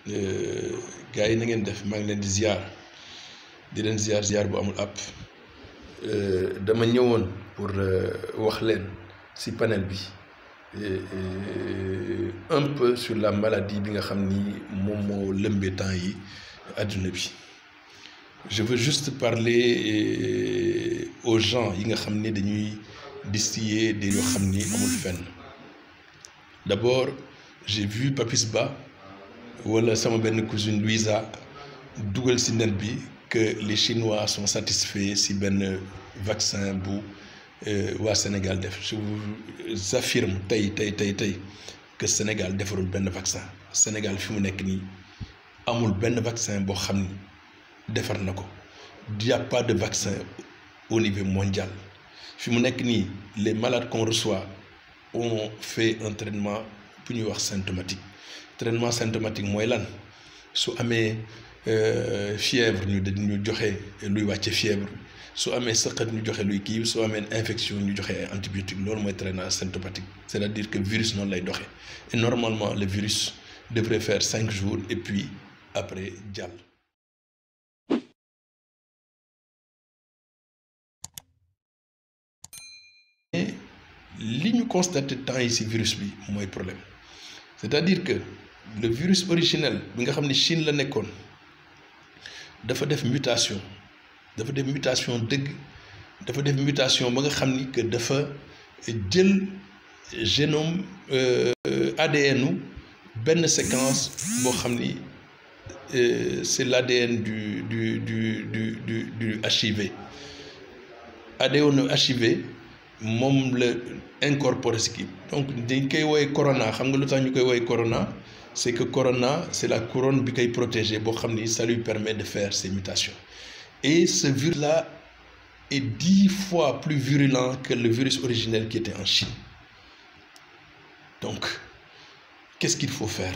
gars yi na ngeen def maa ngi leen di ziar di leen ziar ziar bu amul àpp dama ñëwoon pour wax leen ci panel bi un peu sur la maladie bi nga xam ni moom moo lëmbee temps yi àdduna bi je veux juste parler aux gens yi nga xam ni dañuy distiller des yoo xam ni amul fenn d'abord j'ai vu Papis Ba wala sama benn cousine Louisa dugal ci net bi que les Chinois sont satisfaits ci benn vaccin bu waa Sénégal def je vous affirme tey tey tey tey que Sénégal defarul benn vaccin Sénégal fi mu nekk nii amul benn vaccin boo xam ni defar na ko il y a pas de vaccin au niveau mondial fi mu nekk nii les malades qu'on reçoit ont fait un traitement bu ñuy wax symptomatique traitement symptomatique mooy lan su amee fièvre ñu dañu joxe luy wàcce fièvre su amee sëqat ñu joxe luy kii su amee infection ñu joxe ay antibiotique loolu mooy traitement symptomatique c'est-à-dire que virus noonu lay doxee et normalement le virus devrait faire cinq jours et puis après jàll. mais li ñu constaté temps yi ci virus bi mooy problème c'est-à-dire que le virus originel bi nga xam ne Chine la nekkoon dafa def mutation dafa def mutation dëgg dafa def mutation ba nga xam ni que dafa jël génome ADN u benn séquence boo xam ni c'est l'ADN du du du du du du HIV ADN HIV moom la incorporé ci kii donc dañ koy woowee corona xam nga lu tax ñu koy woowee corona c'est que corona c'est la couronne bi koy protégé boo xam ni ça lui permet de faire ces mutations et ce virus-là est dix fois plus virulent que le virus originel qui était en Chine donc qu'est-ce qu'il faut faire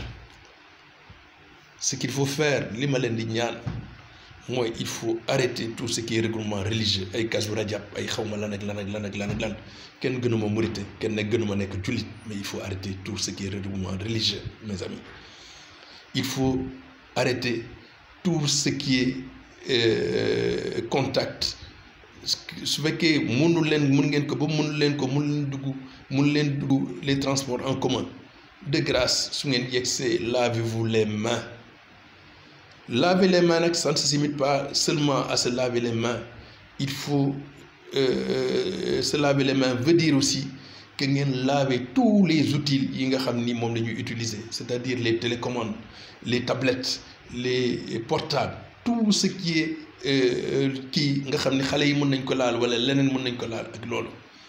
ce qu'il faut faire li ma leen di ñaan mooy il faut arrêter tout ce qui est regroupement religieux ay Kazu Rajab ay xawma lan ak lan ak lan ak lan ak lan kenn gënuma murite kenn nekk gënuma nekk jullit mais il faut arrêter tout ce qui est regroupement religieux mes amis il faut arrêter tout ce qui est euh, contact su fekkee mënu leen mun ngeen ko ba mënu leen ko mun leen dugg mun leen dugg les transports en commun de grâce su ngeen yegsee lavez-vous les mains laver les mains nag ça ne se limite pas seulement à se laver les mains il faut euh, se laver les mains veut dire aussi que ngeen laver tous les outils yi nga xam ni moom la ñuy utiliser c'est-à-dire les télécommandes les tablettes les portables tout ce qui est kii nga xam ni xale yi mën nañ ko laal wala leneen mën nañ ko laal ak loolu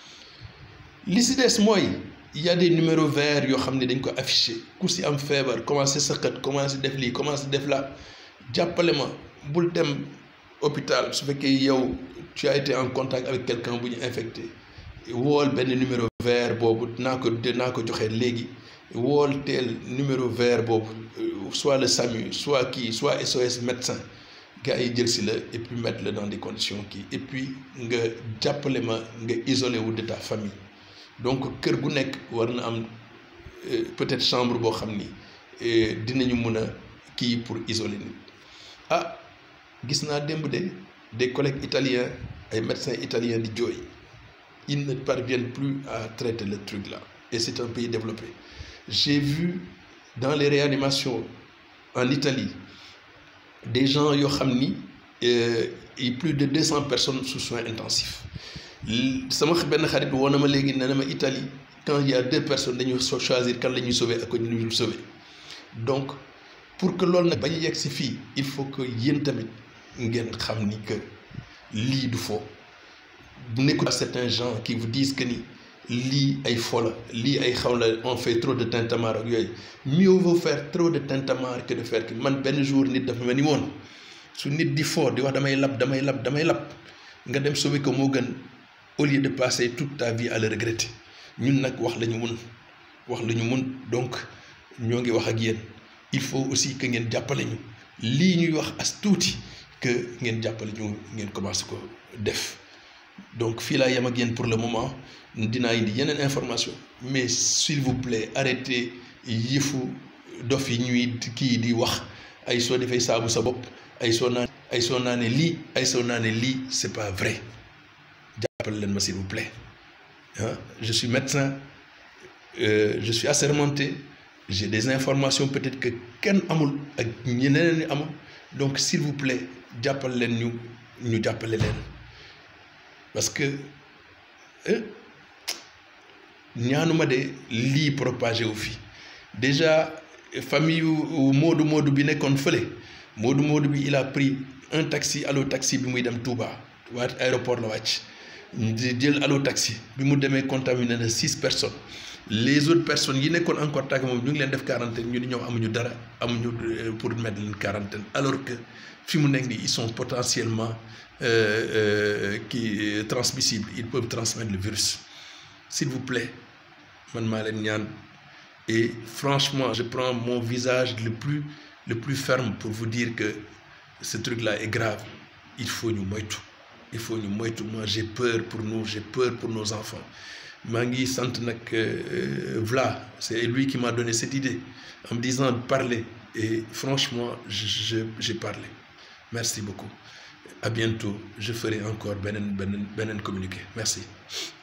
li si des mooy il y a des numéros verts yoo xam ne dañ ko affiché ku si am feebar commencé sëqat commencé def lii commencé def la jàppale ma bul dem hôpital su fekkee yow tu as été en contact avec quelqu'un bu ñu infecté wool benn numéro vert boobu naa ko naa ko joxe léegi wool teel numéro vert boobu soit le SAMU soit kii soit SOS médecin gars yi jël si la et puis mettre la dans des conditions kii et puis nga jàppale ma nga isolé wu de ta famille donc kër gu nekk war na am peut-être chambre boo xam ni dinañu mën a kii pour isoler nit ah gis naa démb de des collègues italiens ay médecins italiens di jooy ils ne parviennent plus à traiter le truc là et c'est un pays développé j'ai vu dans les réanimations en Italie des gens yoo xam ni et plus de deux cents personnes sous soins intensifs sama benn xarit woo na ma léegi nee na ma Italie quand il y a deux personnes dañuy choisir kan la ñuy sauver ak ko ñu dul sauver donc pour que loolu nag bañ a yegg si fii il faut que yéen tamit ngeen xam ni que lii du fo bu nekkul certains gens qui vous disent que ni lii ay fo la lii ay xaw la on fait trop de tintamarre ak yooyu mieux vaut faire trop de tintamarre que de faire que man benn jour nit dafa ma ni woon su nit di fo di wax damay lab damay lab damay lab nga dem sauver ko moo gën au lieu de passer toute ta vie à le regretter ñun nag wax la ñu mun wax la ñu mun donc ñoo ngi wax ak yéen il faut aussi que ngeen jàppale ñu lii ñuy wax as tuuti que ngeen jàppale ñu ngeen commencé ko def donc fii laa yem ak yéen pour le moment dinaa indi yeneen information mais s'il vous plaît arrêtez yëfu dof yi ñuy kii di wax ay soo defee saabu sa bopp ay soo naan ay soo naanee lii ay soo naanee lii c'est pas vrai jàppale leen ma s'il vous plaît ah je suis médecin euh, je suis assermenté j'ai des informations peut-être que kenn amul ak ñeneen ñi amul donc s'il vous plaît jàppale leen ñu ñu jàppale leen parce que ñaanuma de lii propagé wu fi déjà famille yu Moodu Moodu bi nekkoon fële Moodu Moodu bi il a pris un taxi allo taxi bi muy dem Touba waa aéroport la wàcc di jël allo taxi bi mu demee contaminé na six personnes les autres personnes yi nekkoon en contact moom ñu ngi leen def quarantaine ñu ni ñoom amuñu dara amuñu pour mettre leen quarantaine alors que fi mu nekk nii ils sont potentiellement qui transmissibles ils peuvent transmettre le virus s'il vous plaît man maa leen ñaan et franchement je prends mon visage le plus le plus ferme pour vous dire que ce truc-là est grave il faut ñu moytu il faut ñu moytu moi j'ai peur pour nous j'ai peur pour nos enfants maa ngi sant nag Vla c'est lui qui m'a donné cette idée en me disant de parler et franchement je j'ai parlé merci beaucoup à bientôt je ferai encore beneen beneen beneen communiqué merci